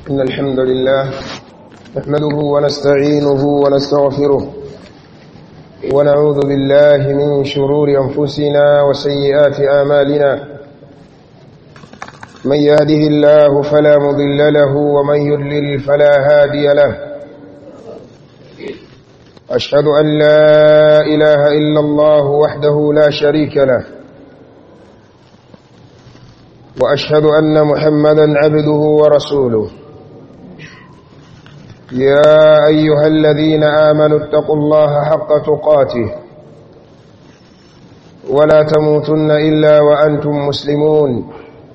إن الحمد لله نحمده ونستعينه ونستغفره ونعوذ بالله من شرور أنفسنا وسيئات آمالنا من يهده الله فلا مضل له ومن يضلل فلا هادي له أشهد أن لا إله إلا الله وحده لا شريك له وأشهد أن محمدا عبده ورسوله يا أيها الذين آمنوا اتقوا الله حق تقاته ولا تموتن إلا وأنتم مسلمون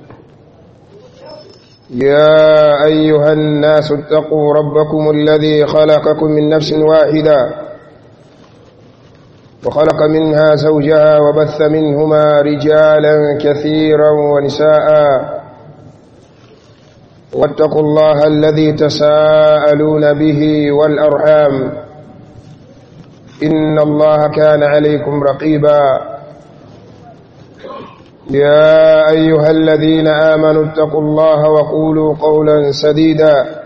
يا أيها الناس اتقوا ربكم الذي خلقكم من نفس واحدة وخلق منها زوجها وبث منهما رجالا كثيرا ونساء واتقوا الله الذي تساءلون به والأرحام إن الله كان عليكم رقيبا يا أيها الذين آمنوا اتقوا الله وقولوا قولا سديدا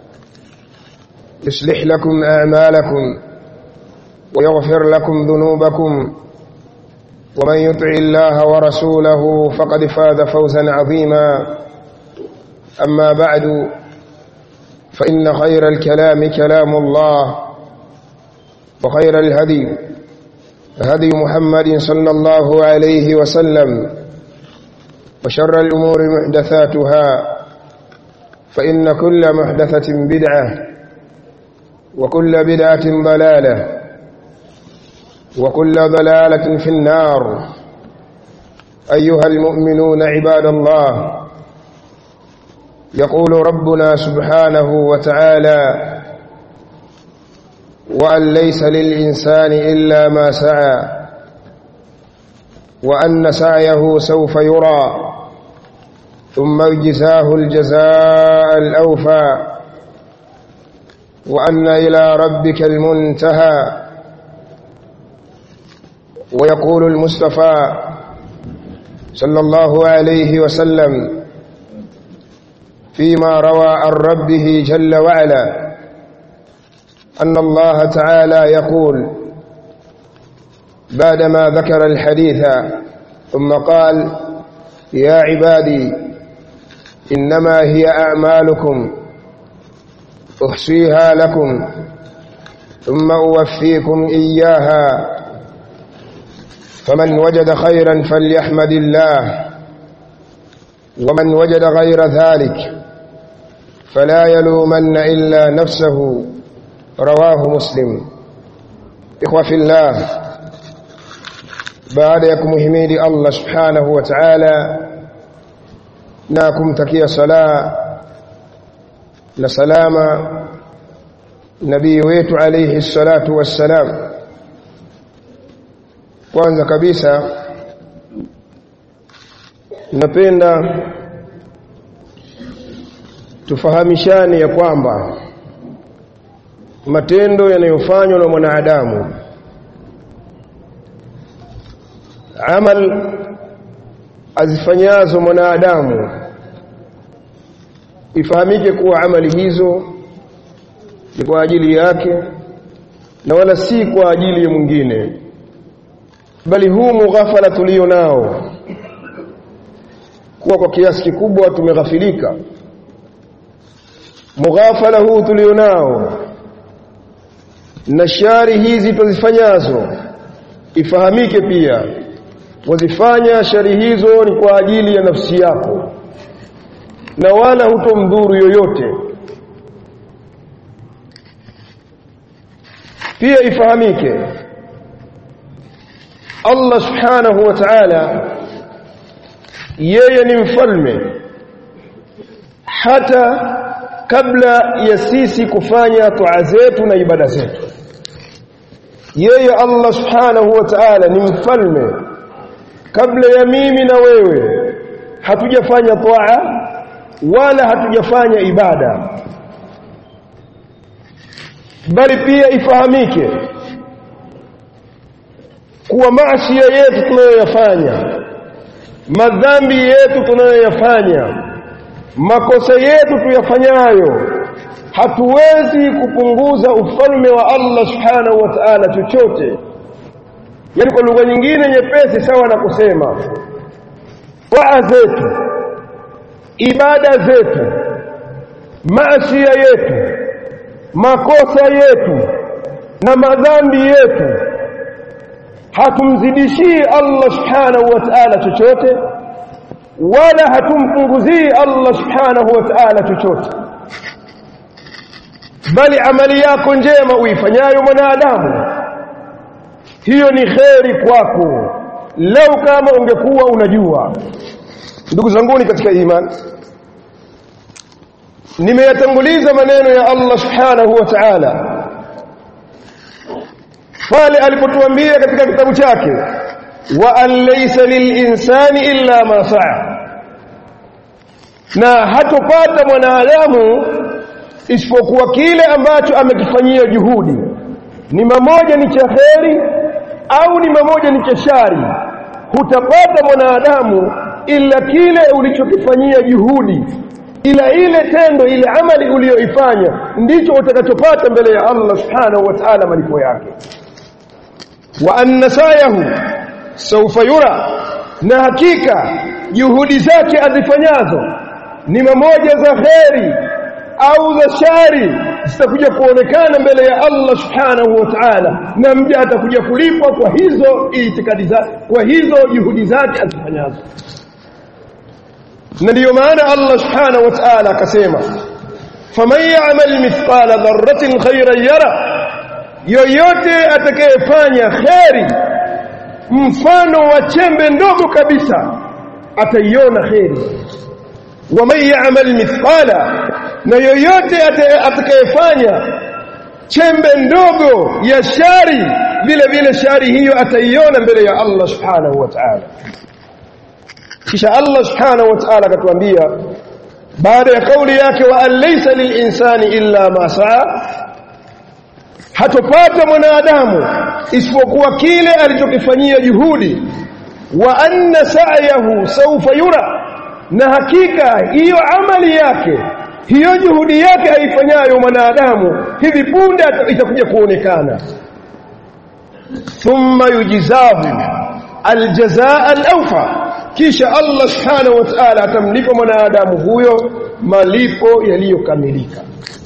يصلح لكم أعمالكم ويغفر لكم ذنوبكم ومن يطع الله ورسوله فقد فاز فوزا عظيما أما بعد فإن خير الكلام كلام الله وخير الهدي هدي محمد صلى الله عليه وسلم وشر الأمور محدثاتها فإن كل محدثة بدعة وكل بدعة ضلالة وكل ضلالة في النار أيها المؤمنون عباد الله يقول ربنا سبحانه وتعالى وأن ليس للإنسان إلا ما سعى وأن سعيه سوف يرى ثم يجزاه الجزاء الأوفى وأن إلى ربك المنتهى ويقول المصطفى صلى الله عليه وسلم فيما روى عن ربه جل وعلا أن الله تعالى يقول بعدما ذكر الحديث ثم قال يا عبادي إنما هي أعمالكم أحصيها لكم ثم أوفيكم إياها فمن وجد خيرا فليحمد الله ومن وجد غير ذلك فلا يلومن إلا نفسه رواه مسلم إخوة في الله baada ya kumhimidi Allah subhanahu wa ta'ala na kumtakia sala na salama nabii wetu alayhi salatu wassalam kwanza kabisa napenda tufahamishane ya kwamba matendo yanayofanywa na mwanadamu amal azifanyazo mwanadamu ifahamike kuwa amali hizo ni kwa ajili yake na wala si kwa ajili ya mwingine bali huu mughafala tulio nao kuwa kwa kiasi kikubwa tumeghafilika mughafala huu tulio nao na shari hizi tuzifanyazo ifahamike pia wazifanya shari hizo ni kwa ajili ya nafsi yako na wala hutomdhuru yoyote pia ifahamike Allah subhanahu wa ta'ala yeye ni mfalme hata kabla ya sisi kufanya toa zetu na ibada zetu yeye Allah subhanahu wa ta'ala ni mfalme kabla ya mimi na wewe hatujafanya toa wala hatujafanya ibada bali pia ifahamike kuwa maasi yetu tunayoyafanya madhambi yetu tunayoyafanya makosa yetu tuyafanyayo hatuwezi kupunguza ufalme wa Allah subhanahu wa ta'ala chochote yani kwa lugha nyingine nyepesi sawa na kusema taa zetu ibada zetu maasiya yetu makosa yetu na madhambi yetu hatumzidishii Allah subhanahu wa ta'ala chochote wala hatumpunguzii Allah subhanahu wa ta'ala chochote bali amali yako njema uifanyayo mwanadamu hiyo ni kheri kwako lau kama ungekuwa unajua ndugu zanguni katika imani nimeyatanguliza maneno ya Allah subhanahu wa ta'ala pale alipotuambia katika kitabu chake wa an laysa lilinsani illa ma sa'a na hatopata mwanadamu isipokuwa kile ambacho amekifanyia juhudi ni mamoja ni cha kheri au ni mamoja ni cha shari hutapata mwanadamu ila kile ulichokifanyia juhudi ila ile tendo ile amali uliyoifanya ndicho utakachopata mbele ya Allah subhanahu wa ta'ala malipo yake wa anna sayahu sawfa yura na hakika juhudi zake azifanyazo ni mamoja za kheri au za shari zitakuja kuonekana mbele ya Allah subhanahu wa ta'ala na mja atakuja kulipwa kwa hizo itikadi zake kwa hizo juhudi zake azifanyazo na ndiyo maana Allah subhanahu wa ta'ala akasema faman ya'mal mithqala dharratin khayran yara yoyote atakayefanya kheri mfano wa chembe ndogo kabisa ataiona kheri waman ya'mal mithqala na yoyote atakayefanya chembe ndogo ya shari vile vile shari hiyo ataiona mbele ya Allah subhanahu wa ta'ala kisha Allah subhanahu wa ta'ala akatuambia baada ya kauli yake wa alaysa lilinsani illa ma saa hatopata mwanadamu isipokuwa kile alichokifanyia juhudi wa anna sa'yahu sawfa yura na hakika hiyo amali yake hiyo juhudi yake haifanyayo mwanadamu hivi punde itakuja kuonekana thumma yujizahu aljazaa alawfa kisha Allah subhanahu wa ta'ala atamlipa mwanadamu huyo malipo yaliyokamilika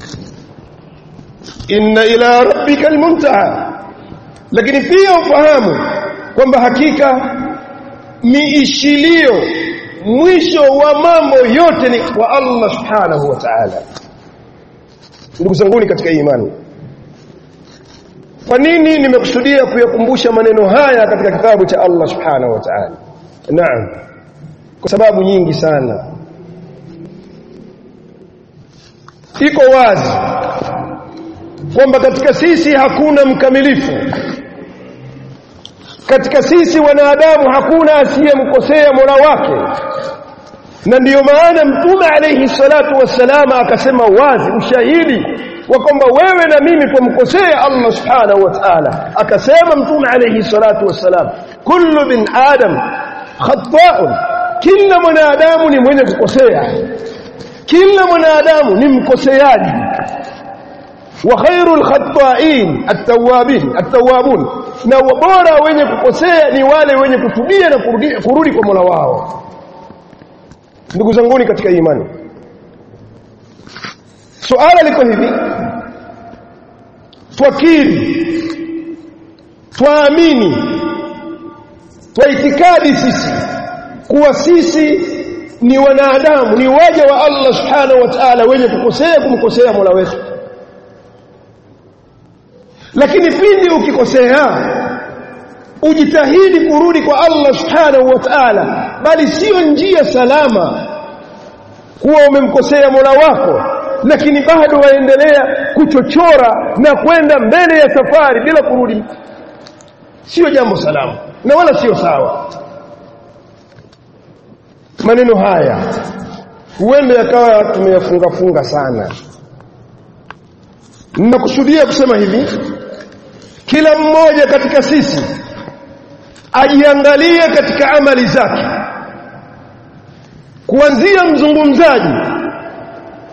inna ila rabbika almuntaha lakini pia ufahamu kwamba hakika miishilio mwisho wa mambo yote ni kwa Allah subhanahu wa ta'ala ndugu zanguni katika imani kwa nini nimekusudia kuyakumbusha maneno haya katika kitabu cha Allah subhanahu wa ta'ala naam kwa sababu nyingi sana iko wazi kwamba katika sisi hakuna mkamilifu katika sisi wanadamu hakuna asiyemkosea Mola wake na ndiyo maana mtume alayhi salatu wassalama akasema wazi ushahidi wa kwamba wewe na mimi tumkosea Allah subhanahu wa ta'ala akasema mtume alayhi salatu wassalam kullu bin adam khata'un kila mwanadamu ni mwenye kukosea kila mwanadamu ni mkoseaji wa khairul khata'in at-tawwabin at-tawwabun na bora wenye kukosea ni wale wenye kutubia na kurudi, kurudi kwa Mola wao ndugu zanguni katika imani suala liko hivi twakiri twaamini twaitikadi sisi kuwa sisi ni wanadamu ni waja wa Allah subhanahu wa ta'ala wenye kukosea kumkosea Mola wetu lakini pindi ukikosea ujitahidi kurudi kwa Allah subhanahu wa ta'ala bali sio njia salama kuwa umemkosea Mola wako lakini bado waendelea kuchochora na kwenda mbele ya safari bila kurudi sio jambo salama na wala sio sawa maneno haya huenda yakawa tumeyafunga funga sana ninakusudia kusema hivi kila mmoja katika sisi ajiangalie katika amali zake kuanzia mzungumzaji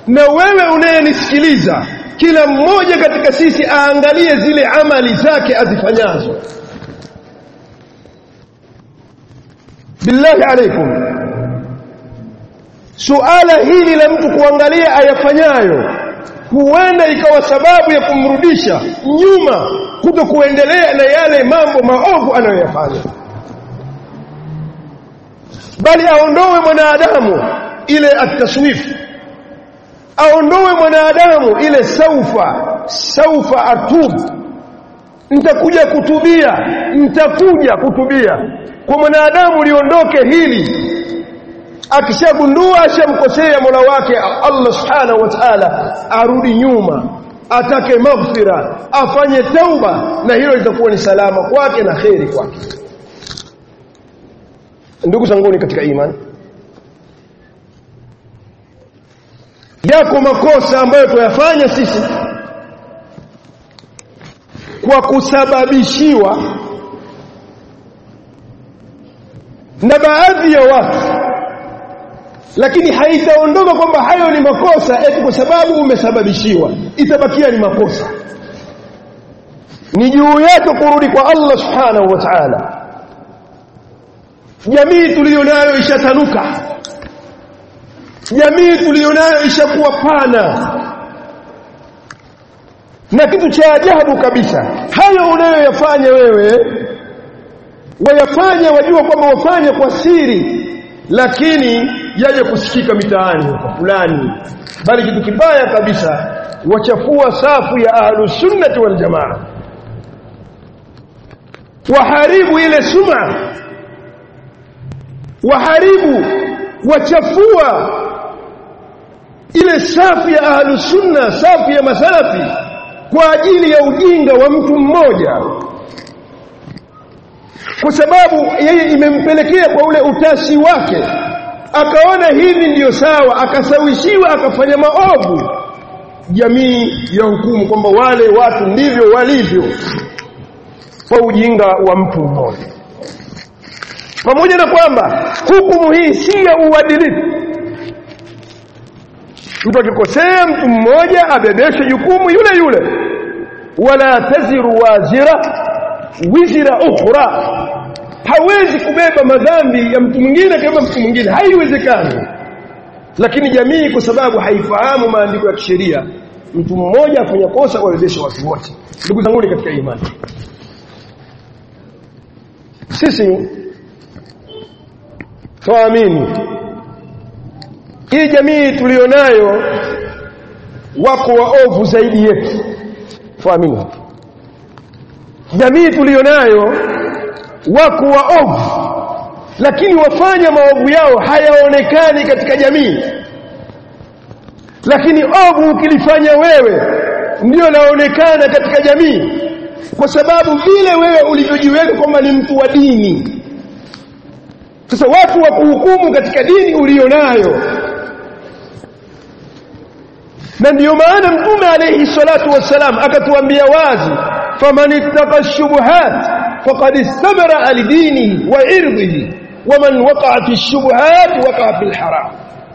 na wewe unayenisikiliza kila mmoja katika sisi aangalie zile amali zake azifanyazo billahi alaikum suala hili la mtu kuangalia ayafanyayo huenda ikawa sababu ya kumrudisha nyuma kuto kuendelea na yale mambo maovu anayoyafanya bali aondoe mwanadamu ile ataswif aondoe mwanadamu ile saufa saufa atub nitakuja kutubia nitakuja kutubia kwa mwanadamu liondoke hili akishagundua ashamkosea Mola wake Allah Subhanahu wa Ta'ala arudi nyuma atake maghfira afanye tauba na hilo litakuwa ni salama kwake na kheri kwake ndugu zanguni katika imani yako makosa ambayo tuyafanya sisi kwa kusababishiwa na baadhi ya watu lakini haitaondoka kwamba hayo ni makosa eti kwa sababu umesababishiwa itabakia ni makosa ni juu yako kurudi kwa Allah subhanahu wa ta'ala jamii tuliyonayo ishatanuka jamii tuliyonayo ishakuwa pana na kitu cha ajabu kabisa hayo unayoyafanya wewe wayafanya wajua kwamba wafanya kwa siri lakini yaje kusikika mitaani kwa fulani bali kitu kibaya kabisa wachafua safu ya ahlus sunnati wal jamaa waharibu ile suma waharibu wachafua ile safu ya ahlus sunna safu ya masalafi kwa ajili ya ujinga wa mtu mmoja kwa sababu yeye imempelekea kwa ule utashi wake akaona hivi ndiyo sawa akasawishiwa akafanya maovu jamii ya hukumu kwamba wale watu ndivyo walivyo kwa ujinga wa mtu mmoja pamoja na kwamba hukumu hii si ya uadilifu mtu akikosea mtu mmoja abebeshe jukumu yule yule wala taziru wazira wizira ukhra hawezi kubeba madhambi ya mtu mwingine kama mtu mwingine haiwezekani lakini jamii kwa sababu haifahamu maandiko ya kisheria mtu mmoja afanya kosa wawezeshe watu wote ndugu zangu katika imani sisi tuamini hii jamii tulionayo wako waovu zaidi yetu tuamini jamii tulionayo wako waovu lakini wafanya maovu yao hayaonekani katika jamii lakini ovu ukilifanya wewe ndio laonekana katika jamii kwa sababu vile wewe ulivyojiweka kwamba ni mtu wa dini sasa watu wa kuhukumu katika dini ulionayo na ndiyo maana mtume alayhi salatu wassalam akatuambia wazi faman ittaqa shubuhat faqad istabra lidinihi wa irdihi waman waqa'a fi shubuhat waqa'a fil haram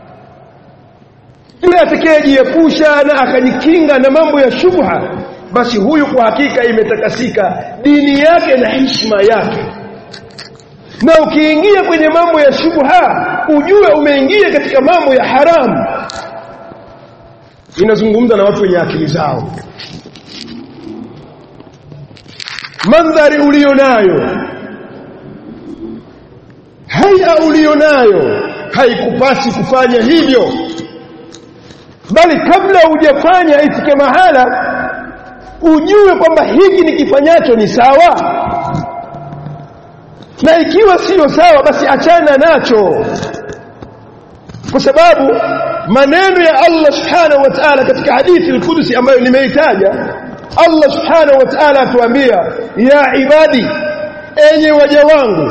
yule atakayejiepusha na akajikinga na mambo ya shubha basi huyu kwa hakika imetakasika dini yake na heshima yake na ukiingia kwenye mambo ya shubha ujue umeingia katika mambo ya haramu inazungumza na watu wenye akili zao mandhari ulionayo haya ulionayo haikupasi kufanya hivyo bali kabla hujafanya ifike mahala ujue kwamba hiki nikifanyacho ni sawa na ikiwa siyo sawa basi achana nacho kwa sababu maneno ya Allah subhanahu wa ta'ala katika hadithi al-Qudsi ambayo nimeitaja Allah subhanahu wa ta'ala atuambia ya ibadi enye waja wangu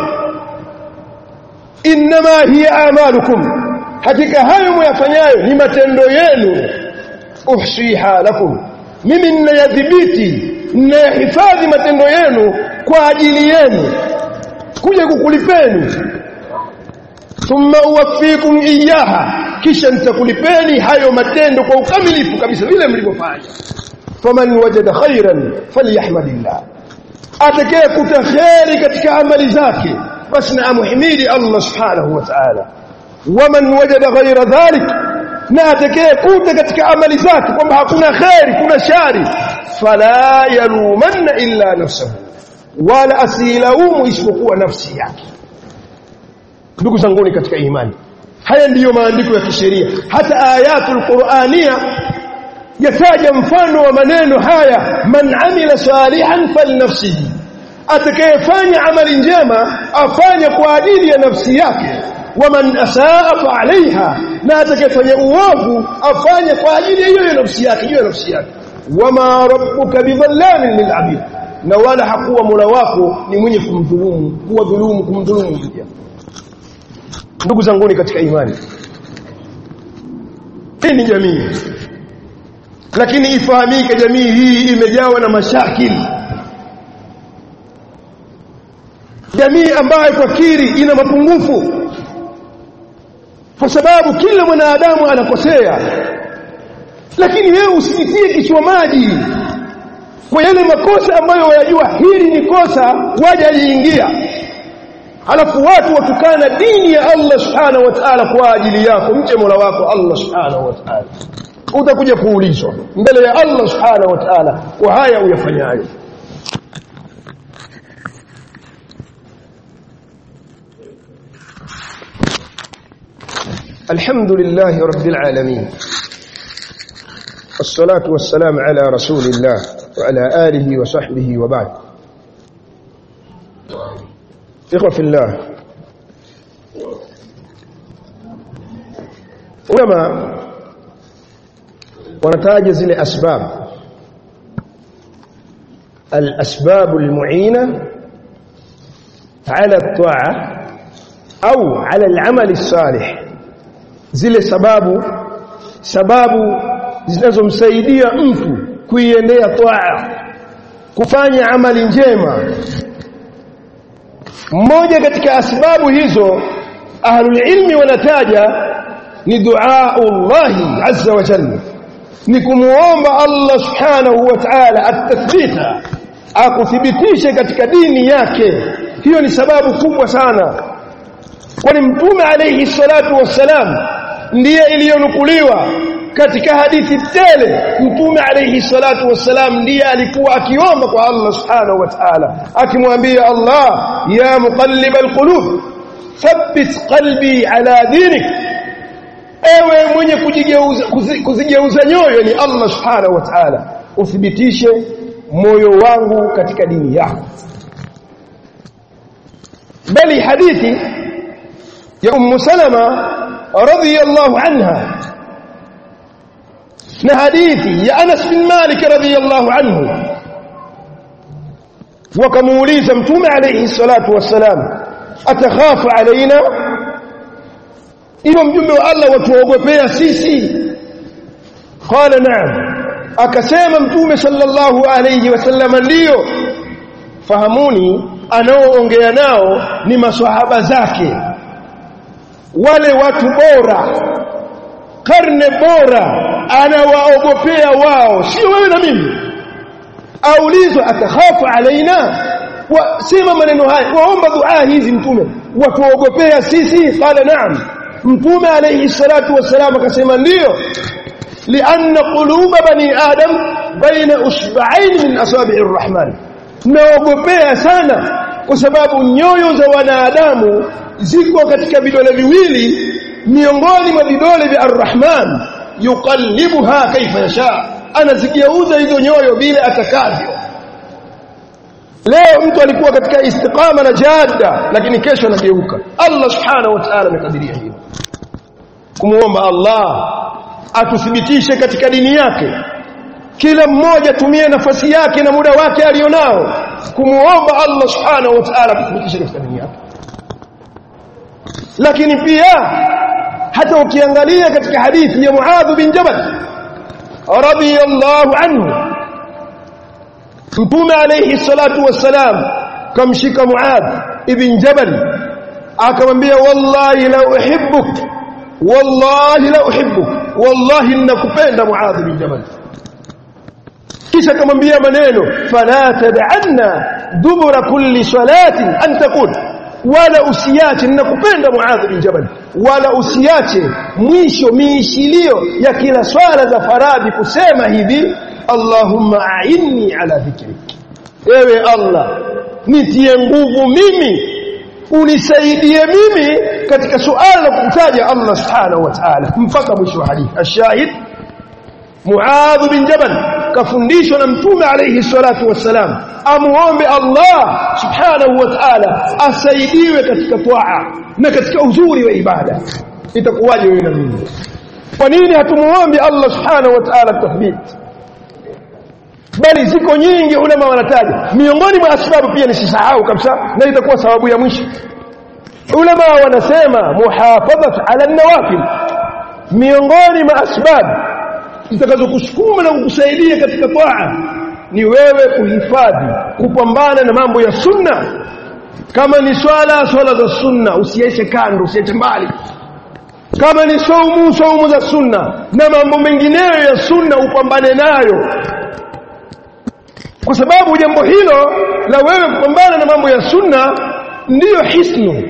inma hiya amalukum hakika hayo mwafanyayo ni matendo yenu uhsiha lakum mimi ninayadhibiti ninayahifadhi matendo yenu kwa ajili yenu kuja kukulipeni thumma uwaffikum iyaha kisha nitakulipeni hayo matendo kwa ukamilifu kabisa vile mlivyofanya faman wajada khairan falyahmadillah atakaye kuta khairi katika amali zake basi na amhimidi Allah subhanahu wa ta'ala waman wajada ghaira dhalik na atakaye kuta katika amali zake kwamba hakuna khairi kuna shari fala yalumanna illa nafsahu wala asilaumu isipokuwa nafsi yake ndugu zanguni katika imani haya ndiyo maandiko ya kisheria hata ayatul qur'ania yataja mfano wa maneno haya man amila salihan falnafsihi atakayefanya amali njema afanye kwa ajili ya nafsi yake waman asaa fa alaiha na atakayefanya uovu afanye kwa ajili ya hiyo nafsi yake hiyo nafsi yake wama rabbuka bidhallamin lilabid na wala hakuwa mola wako ni mwenye kumdhulumu kuwa dhulumu kumdhulumu mja ndugu zanguni katika imani hii ni jamii lakini ifahamike jamii hii imejawa na mashakili jamii ambayo fakiri ina mapungufu kwa sababu kila mwanadamu anakosea lakini wewe usijitie kichwa maji kwa yale makosa ambayo wayajua hili ni kosa waje aliingia halafu watu watukana dini ya Allah subhanahu wa ta'ala kwa ajili yako mche Mola wako Allah subhanahu wa ta'ala utakuja kuulizwa mbele ya Allah subhanahu wa ta'ala kwa haya uyafanyayo الحمد لله رب العالمين والصلاة والسلام على رسول الله وعلى آله وصحبه وبعد إخوة في الله علماء ونتاج zile أسباب الأسباب المعينة على الطاعة أو على العمل الصالح zile sababu sababu zinazomsaidia mtu kuiendea taa kufanya amali njema mmoja katika asbabu hizo ahlul ilmi wanataja ni duaa Allah azza wa jalla ni kumuomba Allah subhanahu wa ta'ala atathbita akuthibitishe katika dini yake hiyo ni sababu kubwa sana kwani mtume alayhi salatu wassalam ndiye iliyonukuliwa katika hadithi tele mtume alayhi salatu wassalam ndiye alikuwa akiomba kwa Allah subhanahu wa ta'ala akimwambia Allah ya muqallib alqulub thabbit qalbi ala dinik ewe mwenye kujigeuza kuzigeuza nyoyo ni Allah subhanahu wa ta'ala uthibitishe moyo wangu katika dini yako bali hadithi ya ummu salama radhiyallahu anha na hadithi ya Anas bin Malik radhiyallahu anhu wakamuuliza mtume alayhi salatu wassalam atakhafu alaina ilo mjumbe wa Allah watuogopea sisi qala na'am akasema mtume sallallahu alayhi wasallam ndio fahamuni anaoongea nao ni maswahaba zake wale watu bora karne bora anawaogopea wao sio wewe na mimi aulizwa atakhafu alaina sema maneno haya waomba dua hizi mtume watuogopea sisi qala naam mtume alayhi salatu wasalam akasema ndio lianna quluba bani adam baina usba'ain min asabi'i arrahman naogopea sana kwa sababu nyoyo za wanadamu ziko katika vidole viwili miongoni mwa vidole vya arrahman yuqallibuha kaifa yasha anazigeuza hizo nyoyo vile atakavyo leo mtu alikuwa katika istiqama na jadda lakini kesho anageuka Allah subhanahu wa ta'ala amekadiria hilo kumuomba Allah atuthibitishe katika dini yake kila mmoja tumie nafasi yake na muda wake alionao kumuomba Allah subhanahu wa ta'ala atuthibitishe katika dini yake lakini pia hata ukiangalia katika hadithi ya Muadh bin Jabal radiyallahu anhu Mtume alayhi salatu wassalam kamshika Muadh ibn Jabal akamwambia wallahi la uhibbuk wallahi la uhibbuk wallahi ninakupenda muadh bin jabal kisha akamwambia maneno fala tad'anna dubura kulli salatin an taqul wala usiache ninakupenda muadh bin jabal wala usiache mwisho miishilio ya kila swala za faradhi kusema hivi allahumma a'inni ala dhikrik ewe allah nitie nguvu mimi unisaidie mimi katika suala la kumtaja Allah subhanahu wa ta'ala mpaka mwisho wa hadithi ashahid Muadh bin Jabal kafundishwa na mtume alayhi salatu wassalam amuombe Allah subhanahu wa ta'ala asaidiwe katika toaa na katika uzuri wa ibada itakuwaje wewe na mimi kwa nini hatumuombe Allah subhanahu wa ta'ala tathbit bali ziko nyingi ulama wanataja miongoni mwa sababu pia nisisahau kabisa na itakuwa sababu ya mwisho ulama wanasema muhafadhat ala nawafil miongoni mwa asbab zitakazokusukuma na kukusaidia katika taa ni wewe kuhifadhi kupambana na mambo ya sunna kama ni swala swala za sunna usiache kando usiache mbali kama ni saumu saumu za sunna na mambo mengineyo ya sunna upambane nayo kwa sababu jambo hilo la wewe kupambana na mambo ya sunna ndiyo hisnu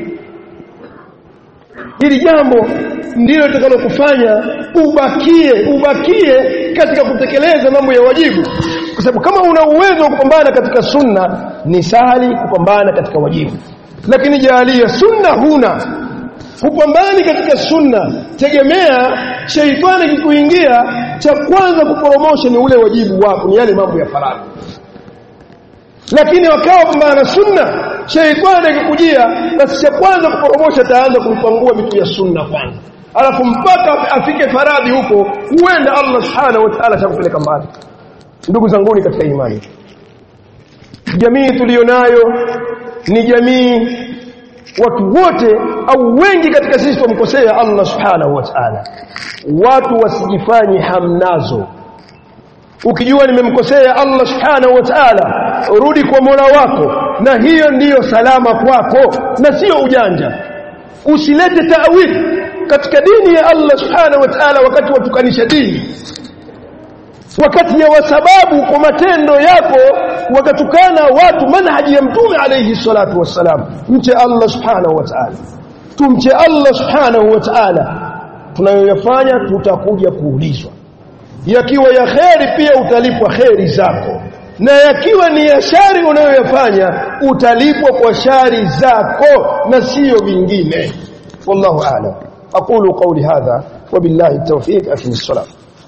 hili jambo ndilo litakalokufanya ubakie ubakie katika kutekeleza mambo ya wajibu kwa sababu kama una uwezo wa kupambana katika sunna ni sahali kupambana katika wajibu lakini jalia sunna huna kupambani katika sunna tegemea sheitani kikuingia cha kwanza kuporomosha ni ule wajibu wako ni yale mambo ya faradhi lakini wakawa pambana na sunna sheitani akikujia basi cha kwanza kuporomosha ataanza kuipangua vitu ya sunna kwanza alafu mpaka afike faradhi huko huenda Allah subhanahu wa ta'ala atakupeleka mbali ndugu zanguni katika imani jamii tuliyonayo ni jamii watu wote au wengi katika sisi tumkosea Allah subhanahu wa ta'ala watu wasijifanye hamnazo ukijua nimemkosea Allah subhanahu wa ta'ala rudi kwa Mola wako na hiyo ndiyo salama kwako na sio ujanja usilete ta'wil katika dini ya Allah subhanahu wa ta'ala wakati watukanisha dini wakati ya wasababu kwa matendo yako wakatukana watu manhaji ya mtume alayhi salatu wassalam mche Allah subhanahu wa ta'ala tumche Allah subhanahu wa ta'ala tunayoyafanya tutakuja kuulizwa yakiwa ya kheri pia utalipwa kheri zako na yakiwa ni ya shari unayoyafanya utalipwa kwa shari zako na sio vingine wallahu a'lam aqulu qawli hadha وبالله التوفيق أكمل الصلاة